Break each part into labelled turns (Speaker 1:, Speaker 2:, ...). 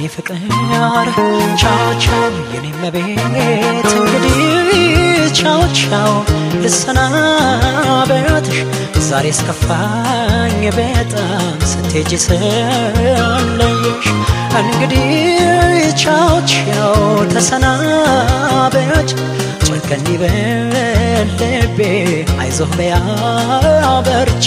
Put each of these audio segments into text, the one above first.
Speaker 1: ፍቅር ቻው ቻው የኔ መቤት እንግዲህ ቻው ቻው ልሰናበትሽ ዛሬ እስከፋኝ በጣም ስትሄጂ ስለየሽ እንግዲህ ቻው ቻው ተሰናበች ጨከን ይበል ልቤ አይዞህ በያ በርቺ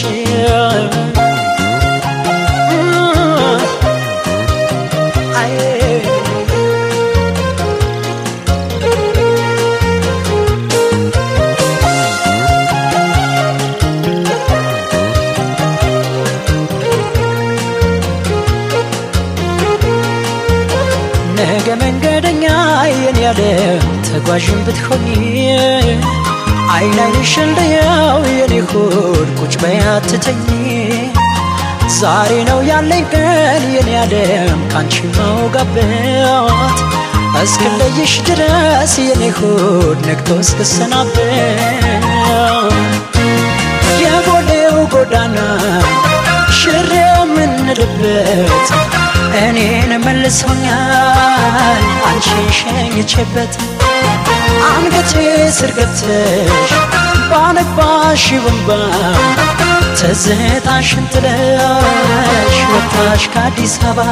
Speaker 1: ነገ መንገደኛ የኔ ያለ ተጓዥን ብትሆኚ አይን አይንሽን ልየው የኔ ሆድ ቁጭ በያትተኝ ዛሬ ነው ያለኝ ቀን የኔ ዓለም ካንቺ መውጋበት እስክለይሽ ድረስ የኔ ሆድ ነግቶ እስክሰናበት የጎሌው ጎዳና ሽሬ የምንልበት እኔን መልሶኛል አንቺን ሸኝቼበት አንገቴ ስር ገብተሽ ባነባሽ ወንባ ትዝታሽን ጥለሽ ወጣሽ ከአዲስ አበባ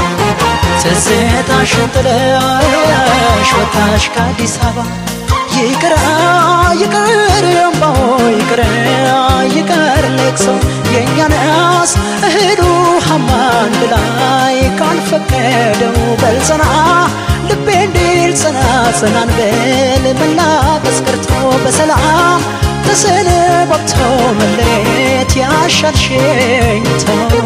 Speaker 1: ትዝታሽን ጥለሽ ወጣሽ ከአዲስ አበባ ይቅር ይቅር እምባው ይቅር ይቅር ለቅሶ የእኛንስ እህሉ አንድ ላይ ካልፈቀደው በልጸና ልቤ እንዲል ጽና ጽናን ብል መላቀስ ቀርቶ በሰላም ተሰነባብቶ መለየት ያሻል ሸኝቶ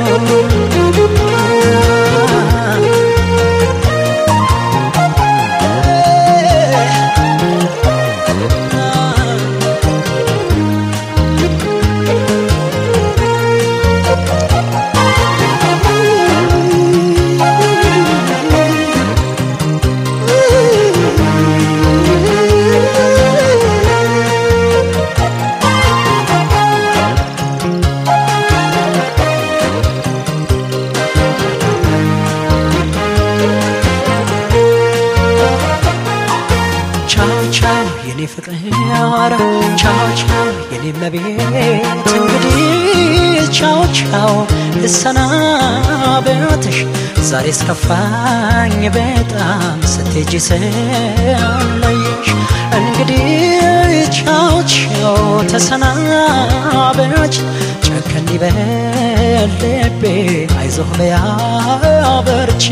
Speaker 1: ቻው ቻው የኔ ፍቅር ቻው ቻው የኔ መቤት እንግዲህ ቻው ቻው ልሰናበትሽ ዛሬ እስከፋኝ በጣም ስትሄጂ ስለየሽ እንግዲህ ቻው ቻው ተሰናበች ጨከን ይበል ልቤ አይዞህ በያ በርቺ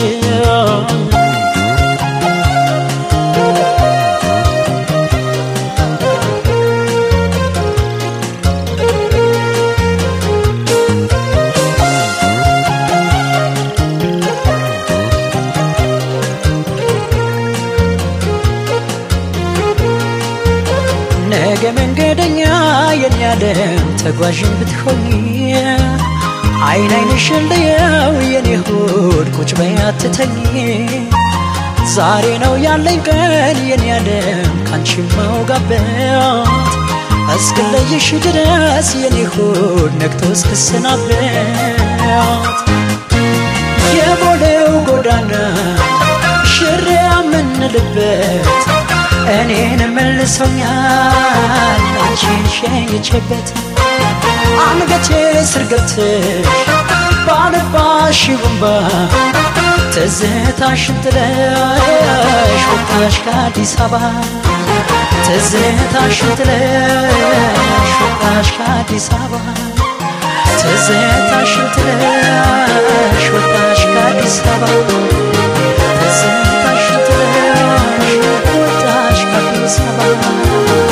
Speaker 1: ነገ መንገደኛ የኔ ዓለም ተጓዥን ብትሆኚ አይን አይንሽን ልየው የኔ ሆድ ቁጭ በይ አትተኝ ዛሬ ነው ያለኝ ቀን የኔ ዓለም ካንቺ መውጋበት እስክለይሽ ድረስ የኔ ሆድ ነግቶ እስክሰናበት የቦሌው ጎዳና ሽሬ የምንልበት እኔን መልሶኛል አንቺን ሸኝቼበት አንገቴ ስር ገብተሽ ባነባሽ ወንባ ትዝታሽን ጥለሽ ወጣሽ ከአዲስ አበባ ትዝታሽን ጥለሽ ወጣሽ ከአዲስ አበባ ትዝታሽን ጥለሽ ወጣሽ ከአዲስ አበባ ትዝታሽን ጥለሽ ወጣሽ ከአዲስ አበባ